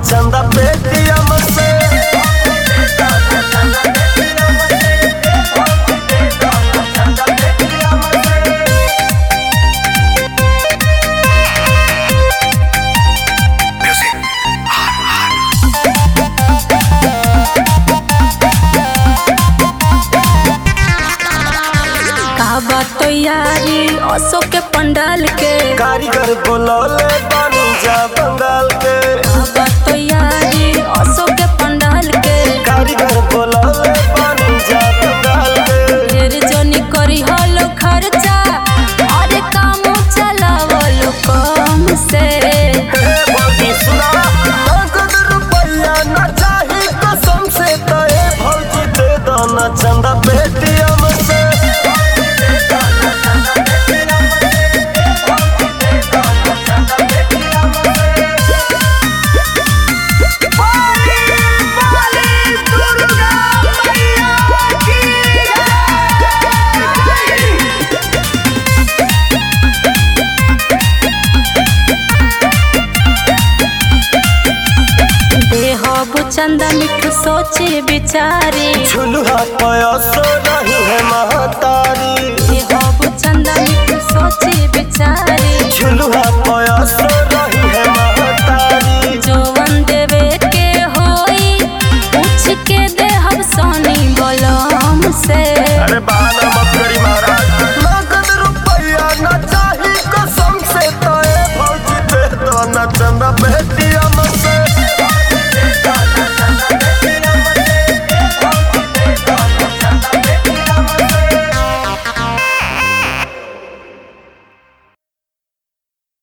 चंदा Paytm से का बात तो यारी असो के पंडाल के कारीगर बोलौले बानी जा बंगाल के का बात तो यारी असो के पंडाल के कारीगर बोलौले बानी जा बंगाल के ढेर जनी करी हलो खर्चा अरे काम चलावलो कम से हे भौजी सुना नगद रुपया न चाही कसम से तो ए भौजी दे दाना चंदा पेटीएम से देहबु चंदा मिठू सोचे बिचारी झुलुहा पयसो नहीं